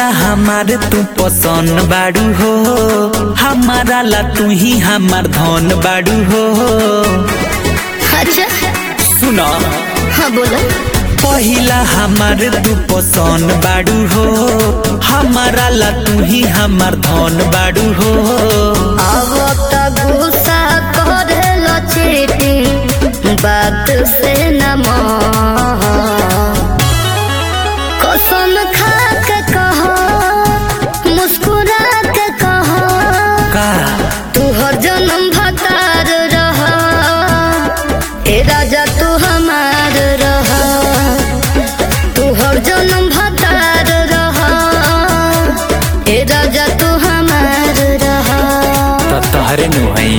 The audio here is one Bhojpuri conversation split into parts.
पहिला हमार तू पसंद बाड़ू हो हमारा ला तू ही हमार धन बाड़ू हो अच्छा सुना हाँ बोलो पहिला हमार तू पसंद बाड़ू हो हमारा ला तू ही हमार धन बाड़ू हो अब तक गुस्सा करे लो चीटी बात से न मोह कसम खा के कहो मुस्कुरा के कहो का तू हर जन्म भतार रह ए राजा तू हमार रह तू हर जन्म भतार रह ए राजा तू हमार रह त तहरे नु हई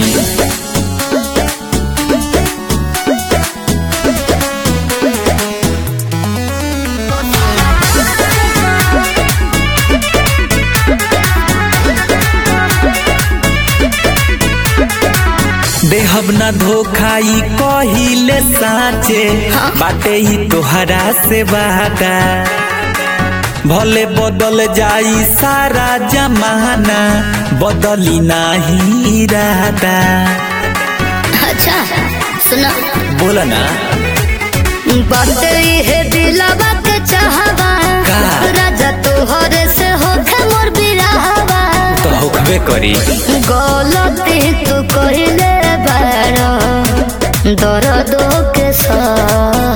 देहब न धोखाई कहिले साचे बाटे ही तोहरा से वादा भले बदल जाई सारा जमाना बदली नाही इरादा अच्छा सुनो बोला ना बात है दिलवा के चाहवा का? राजा तोहर से होखे मोर बिरहवा तो होखबे करी गलती तू कहिले बारो दर्द के सह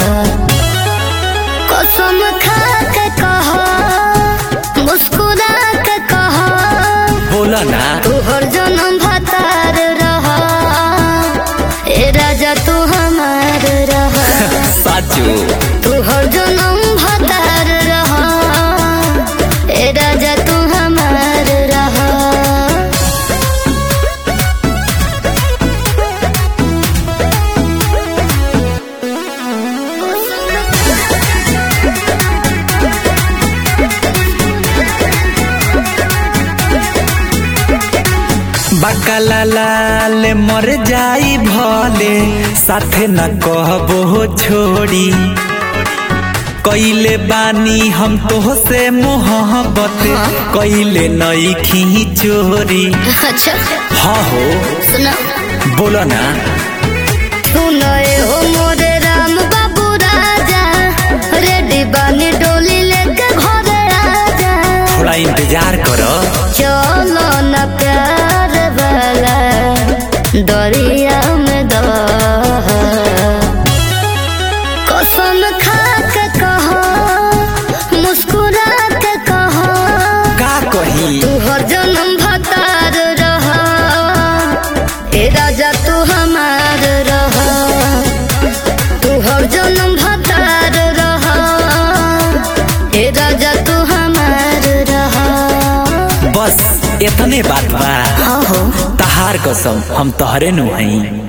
कसम खा के कहो मुस्कुरा के कहो बोला ना तू हर जन्म भतार रह ए राजा तू हमार रह साचो तू हर जन्म भतार रह ए राजा तू हमार रह बकला लाल मर जाई भले साथे न कहबो छोड़ी कैले बानी हम तो से मोहब्बत कैले नई खी चोरी अच्छा हाँ हो सुनो बोलो ना सुनए हो मोरे राम बाबू राजा रेडी बानी डोली लेके घरे आजा थोड़ा इंतजार करो चलो न प्यार वाला दरिया में दह कसम खा के कहो मुस्कुरा के कहो का कही तू हर जन्म भतार रह ए राजा तू हमार रह तू हर जन्म भतार रह ए राजा तू हमार रह बस इतने बात बा हो तहार कसम हम तहरे नु हई